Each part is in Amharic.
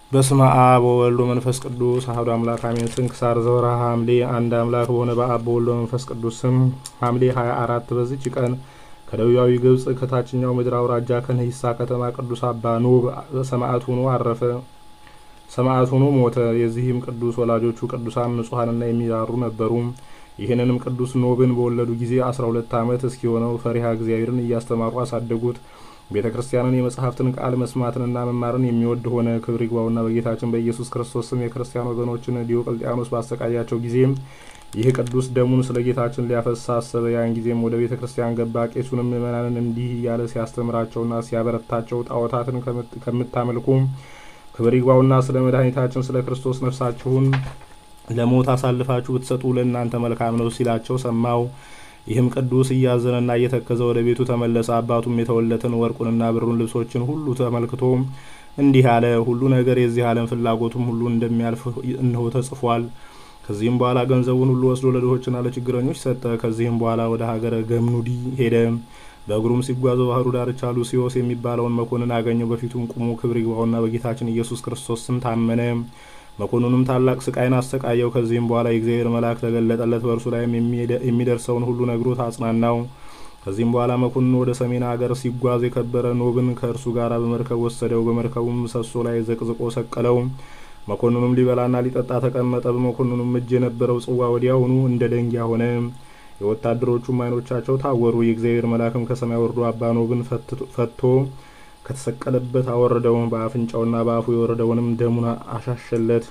በስመ አብ ወወልድ ወመንፈስ ቅዱስ አሐዱ አምላክ አሜን። ስንክሳር ዘወርኀ ሐምሌ። አንድ አምላክ በሆነ በአብ በወልድ በመንፈስ ቅዱስ ስም ሐምሌ 24 በዚች ቀን ከደቡባዊ ግብጽ ከታችኛው ምድር አውራጃ ከነሂሳ ከተማ ቅዱስ አባ ኖብ ሰማዕት ሆኖ አረፈ። ሰማዕት ሆኖ ሞተ። የዚህም ቅዱስ ወላጆቹ ቅዱሳን ንጹሐንና የሚራሩ ነበሩ። ይህንንም ቅዱስ ኖብን በወለዱ ጊዜ አስራ ሁለት ዓመት እስኪሆነው ፈሪሃ እግዚአብሔርን እያስተማሩ አሳደጉት። ቤተ ክርስቲያንን የመጽሐፍትን ቃል መስማትንና መማርን የሚወድ ሆነ። ክብር ይግባውና በጌታችን በኢየሱስ ክርስቶስ ስም የክርስቲያን ወገኖችን ዲዮቅልጥያኖስ ባሰቃያቸው ጊዜም ይህ ቅዱስ ደሙን ስለ ጌታችን ሊያፈሳ አሰበ። ያን ጊዜም ወደ ቤተ ክርስቲያን ገባ። ቄሱንም ምእመናንን እንዲህ እያለ ሲያስተምራቸውና ሲያበረታቸው ጣዖታትን ከምታመልኩ ክብር ይግባውና ስለ መድኃኒታችን ስለ ክርስቶስ ነፍሳችሁን ለሞት አሳልፋችሁ ብትሰጡ ለእናንተ መልካም ነው ሲላቸው ሰማው። ይህም ቅዱስ እያዘነና እየተከዘ ወደ ቤቱ ተመለሰ። አባቱም የተወለትን ወርቁንና ብሩን ልብሶችን ሁሉ ተመልክቶ እንዲህ አለ፣ ሁሉ ነገር የዚህ ዓለም ፍላጎቱም ሁሉ እንደሚያልፍ እነሆ ተጽፏል። ከዚህም በኋላ ገንዘቡን ሁሉ ወስዶ ለድሆችና ለችግረኞች ሰጠ። ከዚህም በኋላ ወደ ሀገረ ገምኑዲ ሄደ። በእግሩም ሲጓዝ በባህሩ ዳርቻ ሉሲዮስ የሚባለውን መኮንን አገኘው። በፊቱም ቁሞ ክብር ይግባውና በጌታችን ኢየሱስ ክርስቶስ ስም ታመነ። መኮንኑም ታላቅ ስቃይን አሰቃየው። ከዚህም በኋላ የእግዚአብሔር መልአክ ተገለጠለት። በእርሱ ላይም የሚደርሰውን ሁሉ ነግሮት አጽናናው። ከዚህም በኋላ መኮንኑ ወደ ሰሜን ሀገር ሲጓዝ የከበረ ኖብን ከእርሱ ጋር በመርከብ ወሰደው። በመርከቡም ምሰሶ ላይ ዘቅዝቆ ሰቀለው። መኮንኑም ሊበላና ሊጠጣ ተቀመጠ። በመኮንኑም እጅ የነበረው ጽዋ ወዲያውኑ እንደ ደንጊያ ሆነ። የወታደሮቹም ዓይኖቻቸው ታወሩ። የእግዚአብሔር መልአክም ከሰማይ ወርዶ አባ ኖብን ፈቶ ከተሰቀለበት አወረደው። በአፍንጫውና በአፉ የወረደውንም ደሙን አሻሸለት።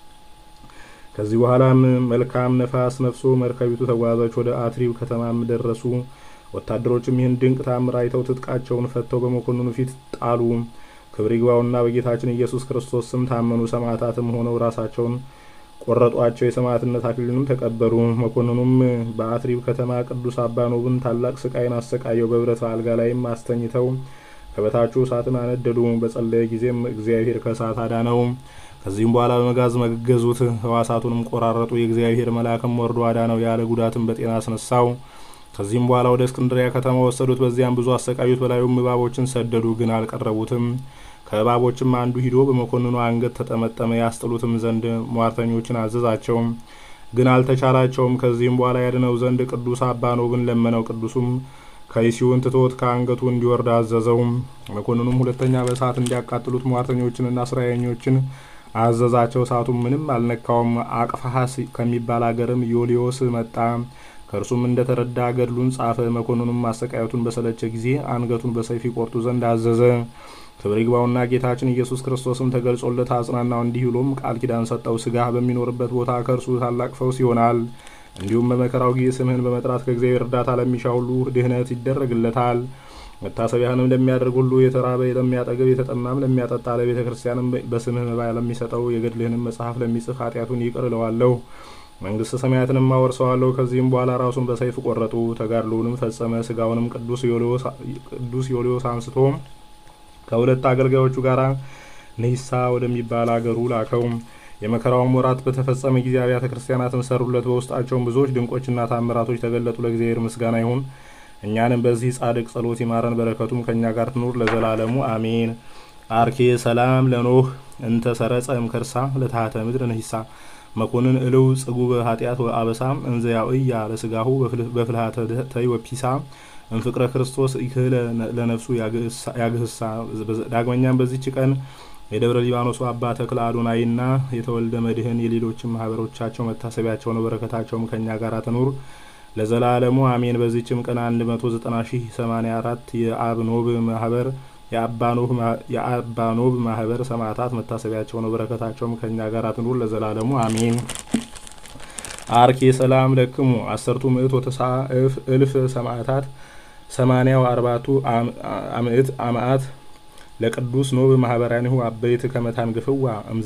ከዚህ በኋላም መልካም ነፋስ ነፍሶ መርከቢቱ ተጓዘች። ወደ አትሪብ ከተማም ደረሱ። ወታደሮችም ይህን ድንቅ ታምር አይተው ትጥቃቸውን ፈተው በመኮንኑ ፊት ጣሉ። ክብር ይግባውና በጌታችን ኢየሱስ ክርስቶስ ስም ታመኑ። ሰማዕታትም ሆነው ራሳቸውን ቆረጧቸው። የሰማዕትነት አክሊልንም ተቀበሉ። መኮንኑም በአትሪብ ከተማ ቅዱስ አባ ኖብን ታላቅ ስቃይን አሰቃየው። በብረት አልጋ ላይም አስተኝተው ከበታቹ እሳትን አነደዱ። በጸለየ ጊዜም እግዚአብሔር ከእሳት አዳነው። ከዚህም በኋላ በመጋዝ መገዙት፣ ህዋሳቱንም ቆራረጡ። የእግዚአብሔር መልአክም ወርዶ አዳነው፣ ያለ ጉዳትም በጤና አስነሳው። ከዚህም በኋላ ወደ እስክንድሪያ ከተማ ወሰዱት። በዚያም ብዙ አሰቃዩት። በላዩም እባቦችን ሰደዱ፣ ግን አልቀረቡትም። ከእባቦችም አንዱ ሂዶ በመኮንኑ አንገት ተጠመጠመ። ያስጥሉትም ዘንድ ሟርተኞችን አዘዛቸው፣ ግን አልተቻላቸውም። ከዚህም በኋላ ያድነው ዘንድ ቅዱስ አባ ኖብን ለመነው። ቅዱሱም ከይሲውን ትቶት ከአንገቱ እንዲወርድ አዘዘው። መኮንኑም ሁለተኛ በእሳት እንዲያቃጥሉት ሟርተኞችንና ስራየኞችን አዘዛቸው። እሳቱም ምንም አልነካውም። አቅፋሀስ ከሚባል አገርም ዮሊዮስ መጣ። ከእርሱም እንደ ተረዳ ገድሉን ጻፈ። መኮንኑም ማሰቃየቱን በሰለቸ ጊዜ አንገቱን በሰይፍ ይቆርጡ ዘንድ አዘዘ። ክብር ይግባውና ጌታችን ኢየሱስ ክርስቶስም ተገልጾለት አጽናናው። እንዲህ ብሎም ቃል ኪዳን ሰጠው። ስጋህ በሚኖርበት ቦታ ከእርሱ ታላቅ ፈውስ ይሆናል። እንዲሁም በመከራው ጊዜ ስምህን በመጥራት ከእግዚአብሔር እርዳታ ለሚሻ ሁሉ ድህነት ይደረግለታል። መታሰቢያህንም ለሚያደርግ ሁሉ የተራበ ለሚያጠግብ፣ የተጠማም ለሚያጠጣ፣ ለቤተ ክርስቲያንም በስምህ መባ ለሚሰጠው፣ የገድልህንም መጽሐፍ ለሚጽፍ ኃጢአቱን ይቅር እለዋለሁ፣ መንግስተ ሰማያትንም አወርሰዋለሁ። ከዚህም በኋላ ራሱን በሰይፍ ቆረጡ። ተጋድሎውንም ፈጸመ። ስጋውንም ቅዱስ ዮልዮስ አንስቶ ከሁለት አገልጋዮቹ ጋር ንሂሳ ወደሚባል አገሩ ላከው። የመከራውም ወራት በተፈጸመ ጊዜ አብያተ ክርስቲያናትን ሰሩለት። በውስጣቸውም ብዙዎች ድንቆችና ታምራቶች ተገለጡ። ለእግዚአብሔር ምስጋና ይሁን። እኛንም በዚህ ጻድቅ ጸሎት ይማረን፣ በረከቱም ከእኛ ጋር ትኑር ለዘላለሙ አሜን። አርኬ ሰላም ለኖህ እንተ ሰረጸ እምከርሳ ለታህተ ምድር ንሂሳ መኮንን እልው ጽጉበ ኃጢአት ወአበሳ እንዘ ያውእያ ለስጋሁ በፍልሃተ ተይ ወፒሳ እንፍቅረ ክርስቶስ ይክህለ ለነፍሱ ያግህሳ። ዳግመኛም በዚች ቀን የደብረ ሊባኖሱ አባ ተክለ አዶናይና የተወልደ መድህን የሌሎችም ማህበሮቻቸው መታሰቢያቸው ነው። በረከታቸውም ከእኛ ጋር ትኑር ለዘላለሙ አሜን። በዚችም ቀን 190 ሺህ 84 የአብ ኖብ ማህበር የአባ ኖብ ማህበር ሰማዕታት መታሰቢያቸው ነው። በረከታቸውም ከእኛ ጋር ትኑር ለዘላለሙ አሜን። አርኬ ሰላም ለክሙ አሰርቱ ምእት ወተስዓ እልፍ ሰማዕታት ሰማንያው አርባቱ አምእት አማአት ለቅዱስ ኖብ ማህበራኒሁ አበይት ከመታን ግፍዋ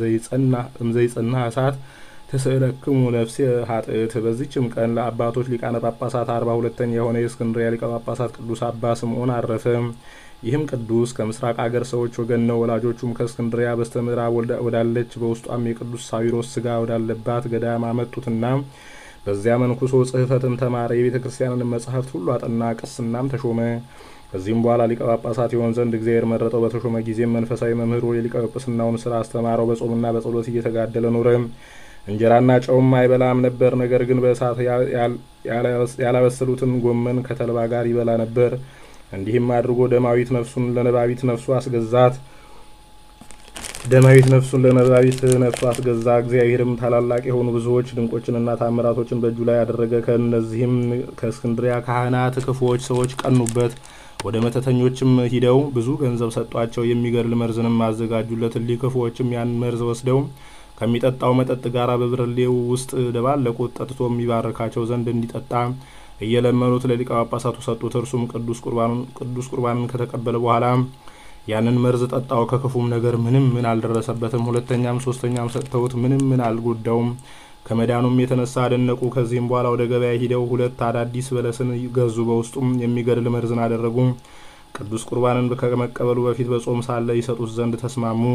እምዘይጸና እሳት ተስእለክሙ ነፍሴ ሀጥእት። በዚችም ቀን ለአባቶች ሊቃነ ጳጳሳት አርባ ሁለተኛ የሆነ የእስክንድሪያ ሊቀ ጳጳሳት ቅዱስ አባ ስምዖን አረፈ። ይህም ቅዱስ ከምስራቅ አገር ሰዎች ወገን ነው። ወላጆቹም ከእስክንድሪያ በስተ ምዕራብ ወዳለች በውስጧም የቅዱስ ሳዊሮስ ስጋ ወዳለባት ገዳም አመጡትና በዚያ መንኩሶ ጽሕፈትን ተማረ። የቤተ ክርስቲያንን መጻሕፍት ሁሉ አጠና። ቅስናም ተሾመ። ከዚህም በኋላ ሊቀ ጳጳሳት ይሆን ዘንድ እግዚአብሔር መረጠው። በተሾመ ጊዜም መንፈሳዊ መምህሩ የሊቀ ጵጵስናውን ስራ አስተማረው። በጾምና በጸሎት እየተጋደለ ኖረ። እንጀራና ጨውም አይበላም ነበር። ነገር ግን በእሳት ያላበሰሉትን ጎመን ከተልባ ጋር ይበላ ነበር። እንዲህም አድርጎ ደማዊት ነፍሱን ለነባቢት ነፍሱ አስገዛት። ደማዊት ነፍሱን ለነባቢት ነፍሱ አስገዛ። እግዚአብሔርም ታላላቅ የሆኑ ብዙዎች ድንቆችንና ታምራቶችን በእጁ ላይ ያደረገ። ከእነዚህም ከእስክንድሪያ ካህናት ክፉዎች ሰዎች ቀኑበት። ወደ መተተኞችም ሂደው ብዙ ገንዘብ ሰጧቸው። የሚገድል መርዝንም አዘጋጁለት። እሊህ ክፉዎችም ያን መርዝ ወስደው ከሚጠጣው መጠጥ ጋር በብርሌው ውስጥ ደባለቁት። ጠጥቶ የሚባርካቸው ዘንድ እንዲጠጣ እየለመኑት ለሊቀ ጳጳሳቱ ሰጡት። እርሱም ቅዱስ ቁርባንን ከተቀበለ በኋላ ያንን መርዝ ጠጣው። ከክፉም ነገር ምንም ምን አልደረሰበትም። ሁለተኛም ሶስተኛም ሰጥተውት ምንም ምን አልጎዳውም። ከመዳኑም የተነሳ አደነቁ። ከዚህም በኋላ ወደ ገበያ ሂደው ሁለት አዳዲስ በለስን ገዙ። በውስጡም የሚገድል መርዝን አደረጉ። ቅዱስ ቁርባንን ከመቀበሉ በፊት በጾም ሳለ ይሰጡት ዘንድ ተስማሙ።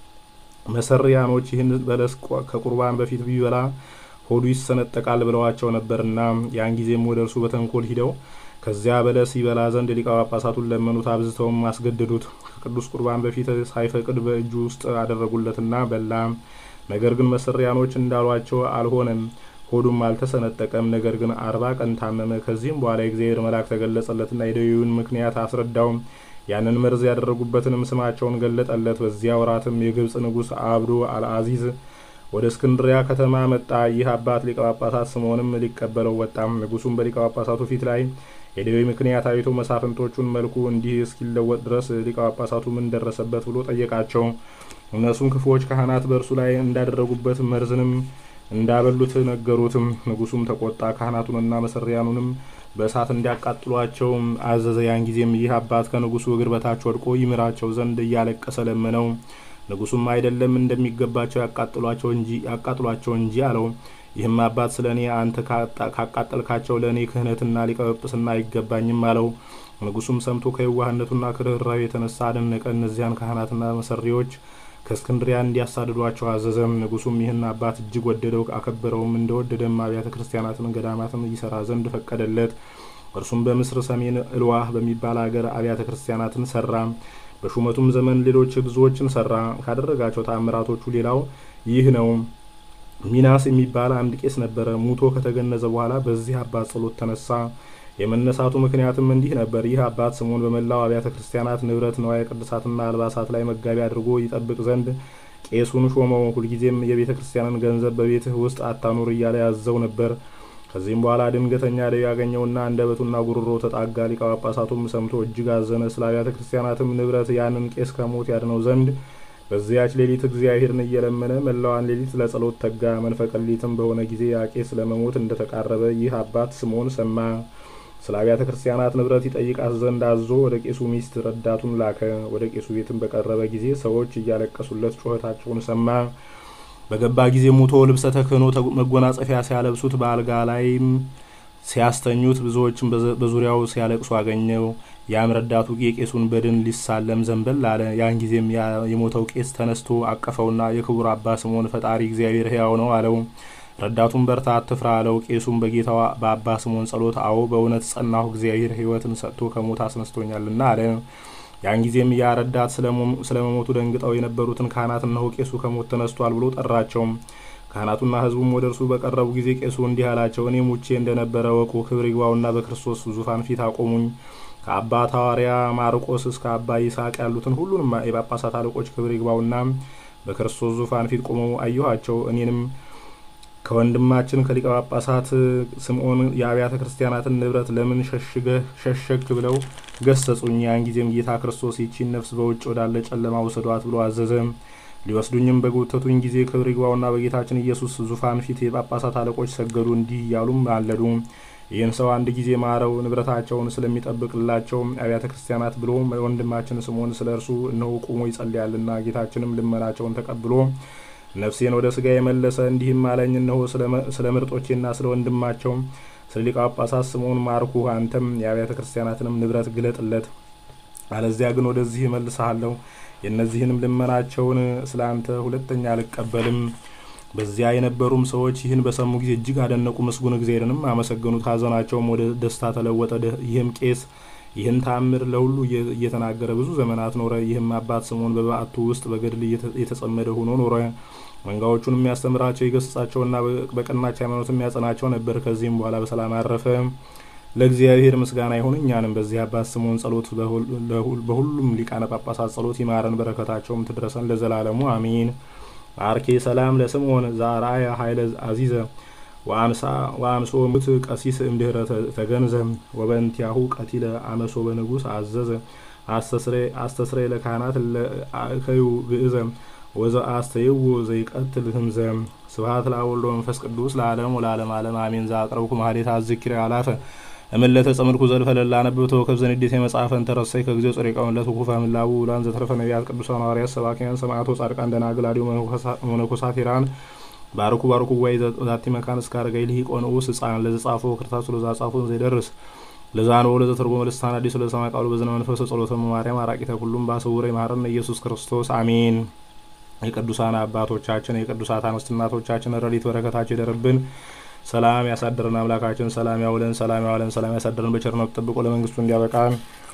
መሰሪያኖች ይህን በለስ ከቁርባን በፊት ቢበላ ሆዱ ይሰነጠቃል ብለዋቸው ነበርና ያን ጊዜም ወደ እርሱ በተንኮል ሂደው ከዚያ በለስ ይበላ ዘንድ ሊቀ ጳጳሳቱን ለመኑት። አብዝተውም አስገደዱት። ከቅዱስ ቁርባን በፊት ሳይፈቅድ በእጁ ውስጥ አደረጉለትና በላ። ነገር ግን መሰሪያኖች እንዳሏቸው አልሆነም፣ ሆዱም አልተሰነጠቀም። ነገር ግን አርባ ቀን ታመመ። ከዚህም በኋላ የእግዚአብሔር መልአክ ተገለጸለትና የደዌውን ምክንያት አስረዳው። ያንን መርዝ ያደረጉበትንም ስማቸውን ገለጠለት። በዚያ ወራትም የግብጽ ንጉሥ አብዱ አልአዚዝ ወደ እስክንድሪያ ከተማ መጣ። ይህ አባት ሊቀ ጳጳሳት ስምዖንም ሊቀበለው ወጣም። ንጉሱም በሊቀ ጳጳሳቱ ፊት ላይ የደዌ ምክንያት አይቶ መሳፍንቶቹን መልኩ እንዲህ እስኪለወጥ ድረስ ሊቀ ጳጳሳቱ ምን ደረሰበት ብሎ ጠየቃቸው። እነሱም ክፉዎች ካህናት በእርሱ ላይ እንዳደረጉበት መርዝንም እንዳበሉት ነገሩትም። ንጉሱም ተቆጣ። ካህናቱንና መሰሪያኑንም በእሳት እንዲያቃጥሏቸው አዘዘ። ያን ጊዜም ይህ አባት ከንጉሱ እግር በታች ወድቆ ይምራቸው ዘንድ እያለቀሰ ለመነው። ንጉሱም አይደለም እንደሚገባቸው ያቃጥሏቸው እንጂ አለው። ይህም አባት ስለ እኔ አንተ ካቃጠልካቸው ለእኔ ክህነትና ሊቀ ጵጵስና አይገባኝም አለው። ንጉሱም ሰምቶ ከየዋህነቱና ከርኅራኄው የተነሳ አደነቀ። እነዚያን ካህናትና መሰሪዎች ከእስክንድሪያ እንዲያሳድዷቸው አዘዘም። ንጉሱም ይህን አባት እጅግ ወደደው፣ አከበረውም። እንደወደደም አብያተ ክርስቲያናትን ገዳማትን ይሰራ ዘንድ ፈቀደለት። እርሱም በምስር ሰሜን እልዋህ በሚባል አገር አብያተ ክርስቲያናትን ሰራ። በሹመቱም ዘመን ሌሎች ብዙዎችን ሰራ። ካደረጋቸው ተአምራቶቹ ሌላው ይህ ነው። ሚናስ የሚባል አንድ ቄስ ነበረ። ሙቶ ከተገነዘ በኋላ በዚህ አባት ጸሎት ተነሳ። የመነሳቱ ምክንያትም እንዲህ ነበር። ይህ አባት ስምዖን በመላው አብያተ ክርስቲያናት ንብረት ነዋየ ቅድሳትና አልባሳት ላይ መጋቢ አድርጎ ይጠብቅ ዘንድ ቄሱን ሾመው። ሁልጊዜም የቤተ ክርስቲያንን ገንዘብ በቤትህ ውስጥ አታኑር እያለ ያዘው ነበር። ከዚህም በኋላ ድንገተኛ ደዌ ያገኘውና አንደበቱና ጉሮሮ ተጣጋ። ሊቀ ጳጳሳቱም ሰምቶ እጅግ አዘነ። ስለ አብያተ ክርስቲያናትም ንብረት ያንን ቄስ ከሞት ያድነው ዘንድ በዚያች ሌሊት እግዚአብሔርን እየለመነ መላዋን ሌሊት ለጸሎት ተጋ። መንፈቀ ሌሊትም በሆነ ጊዜ ያ ቄስ ለመሞት እንደተቃረበ ይህ አባት ስምዖን ሰማ። ስለ አብያተ ክርስቲያናት ንብረት ይጠይቃት ዘንድ አዞ ወደ ቄሱ ሚስት ረዳቱን ላከ። ወደ ቄሱ ቤትም በቀረበ ጊዜ ሰዎች እያለቀሱለት ጩኸታቸውን ሰማ። በገባ ጊዜ ሙቶ ልብሰ ተክህኖ መጎናጸፊያ ሲያለብሱት በአልጋ ላይም ሲያስተኙት ብዙዎችም በዙሪያው ሲያለቅሱ አገኘው። ያም ረዳቱ የቄሱን በድን ሊሳለም ዘንበል አለ። ያን ጊዜም የሞተው ቄስ ተነስቶ አቀፈውና የክቡር አባ ስምዖን ፈጣሪ እግዚአብሔር ሕያው ነው አለው። ረዳቱን በርታ፣ አትፍራ አለው። ቄሱም በጌታው በአባ ስምዖን ጸሎት አዎ በእውነት ጸናሁ፣ እግዚአብሔር ሕይወትን ሰጥቶ ከሞት አስነስቶኛልና አለ። ያን ጊዜም ያ ረዳት ስለ መሞቱ ደንግጠው የነበሩትን ካህናት እነሆ ቄሱ ከሞት ተነስቷል ብሎ ጠራቸው። ካህናቱና ሕዝቡም ወደ እርሱ በቀረቡ ጊዜ ቄሱ እንዲህ አላቸው፣ እኔ ሙቼ እንደነበረ ወቁ። ክብር ይግባውና በክርስቶስ ዙፋን ፊት አቆሙኝ። ከአባ ሐዋርያ ማርቆስ እስከ አባ ይስሐቅ ያሉትን ሁሉንም የጳጳሳት አለቆች ክብር ይግባውና በክርስቶስ ዙፋን ፊት ቆመው አየኋቸው። እኔንም ከወንድማችን ከሊቀ ጳጳሳት ስምዖን የአብያተ ክርስቲያናትን ንብረት ለምን ሸሸግ ብለው ገሰጹኝ። ያን ጊዜም ጌታ ክርስቶስ ይቺን ነፍስ በውጭ ወዳለ ጨለማ ውሰዷት ብሎ አዘዘ። ሊወስዱኝም በጎተቱኝ ጊዜ ክብር ይግባውና በጌታችን ኢየሱስ ዙፋን ፊት የጳጳሳት አለቆች ሰገዱ፣ እንዲህ እያሉም አለዱ። ይህን ሰው አንድ ጊዜ ማረው፣ ንብረታቸውን ስለሚጠብቅላቸው አብያተ ክርስቲያናት ብሎ ወንድማችን ስምዖን ስለ እርሱ እነሆ ቁሞ ይጸልያልና ጌታችንም ልመናቸውን ተቀብሎ ነፍሴን ወደ ስጋ የመለሰ እንዲህም አለኝ፣ እነሆ ስለ ምርጦቼና ስለ ወንድማቸው ስለ ሊቀ ጳጳሳት ስምዖን ማርኩ። አንተም የአብያተ ክርስቲያናትንም ንብረት ግለጥለት፣ አለዚያ ግን ወደዚህ እመልስሃለሁ። የእነዚህንም ልመናቸውን ስለ አንተ ሁለተኛ አልቀበልም። በዚያ የነበሩም ሰዎች ይህን በሰሙ ጊዜ እጅግ አደነቁ፣ ምስጉን እግዚአብሔርንም አመሰገኑት። ሐዘናቸውም ወደ ደስታ ተለወጠ። ይህም ቄስ ይህን ተአምር ለሁሉ እየተናገረ ብዙ ዘመናት ኖረ። ይህም አባት ስምዖን በበዓቱ ውስጥ በገድል የተጸመደ ሆኖ ኖረ። መንጋዎቹን የሚያስተምራቸው ይገስጻቸውና በቀናች ሃይማኖት የሚያጸናቸው ነበር። ከዚህም በኋላ በሰላም አረፈ። ለእግዚአብሔር ምስጋና ይሁን። እኛንም በዚህ አባት ስምዖን ጸሎት በሁሉም ሊቃነ ጳጳሳት ጸሎት ይማረን፣ በረከታቸውም ትድረሰን ለዘላለሙ አሚን። አርኬ ሰላም ለስምዖን ዛርአያ ኃይለ አዚዘ ወአንሶ ሙት ቀሲስ እምድህረ ተገንዘ ወበንቲያሁ ቀቲለ አመሶ በንጉስ አዘዘ አስተስሬ ለካህናት ለአከዩ ግእዘ ወዘ አስተይዎ ዘይቀትል ህምዘ ስብሐት ለወልድ ወመንፈስ ቅዱስ ለዓለም ወለዓለም ዓለም አሜን። ዘአቅረብኩ ማህሌት አዝኪረ አላፈ እምለተ ጸምድኩ ዘልፈ ለላ ነብብ ተወከብ ዘንዴት የመጽሐፈን ተረሳይ ከጊዜው ጸሪቃውን ለትኩፋ ምላቡ ውላን ዘተረፈ ነቢያት ቅዱሳን ሐዋርያት ሰባኪያን ሰማዕቶ ጻድቃን ደናግል አዲሁ መነኮሳት ሄራን ባርኩ ባርኩ ጉባኤ ዛቲ መካን እስከ አረጋይ ልሂቅ ወንዑስ ህፃን ለዘጻፎ ክርታሱ ለዛ ጻፎን ዘይደርስ ለዛን ወለ ዘተርጎመ ልሳን አዲስ ለሰማይ ቃሉ በዝነ መንፈስ ጸሎተ ማርያም አራቂተ ሁሉም ባሰውረ ይማረን ኢየሱስ ክርስቶስ አሜን። የቅዱሳን አባቶቻችን የቅዱሳት አንስት እናቶቻችን ረድኤት በረከታቸው ይደርብን። ሰላም ያሳድረን አምላካችን። ሰላም ያውለን፣ ሰላም ያውለን፣ ሰላም ያሳድረን። በቸርነቱ ጠብቆ ለመንግስቱ እንዲያበቃን።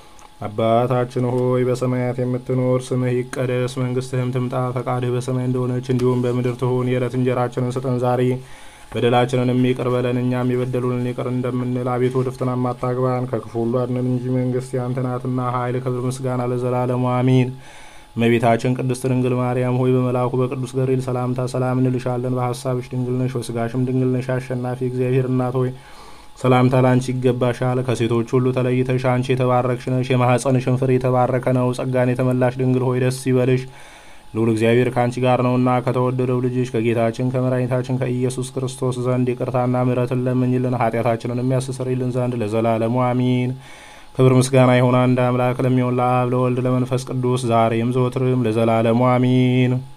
አባታችን ሆይ በሰማያት የምትኖር ስምህ ይቀደስ፣ መንግስትህም ትምጣ፣ ፈቃድህ በሰማይ እንደሆነች እንዲሁም በምድር ትሁን። የዕለት እንጀራችንን ስጠን ዛሬ፣ በደላችንን የሚቅር በለን እኛም የበደሉንን ይቅር እንደምንል። አቤቱ ወደ ፈተና አታግባን፣ ከክፉ ሁሉ አድነን እንጂ መንግስት ያንተ ናትና፣ ኃይል፣ ክብር፣ ምስጋና ለዘላለሙ አሚን። እመቤታችን ቅድስት ድንግል ማርያም ሆይ በመልአኩ በቅዱስ ገብርኤል ሰላምታ ሰላም እንልሻለን። በሀሳብሽ ድንግል ነሽ፣ በስጋሽም ድንግል ነሽ። አሸናፊ እግዚአብሔር እናት ሆይ ሰላምታ ላንቺ ይገባሻል። ከሴቶች ሁሉ ተለይተሽ አንቺ የተባረክሽ ነሽ፣ የማኅፀንሽን ፍሬ የተባረከ ነው። ጸጋን የተመላሽ ድንግል ሆይ ደስ ይበልሽ፣ ልዑል እግዚአብሔር ከአንቺ ጋር ነውና ከተወደደው ልጅሽ ከጌታችን ከመድኃኒታችን ከኢየሱስ ክርስቶስ ዘንድ ይቅርታና ምሕረትን ለምኝልን ኃጢአታችንን የሚያስተሰርይልን ዘንድ ለዘላለሙ አሚን። ክብር ምስጋና ይሁን አንድ አምላክ ለሚሆን ለአብ ለወልድ ለመንፈስ ቅዱስ ዛሬም ዘወትርም ለዘላለሙ አሚን።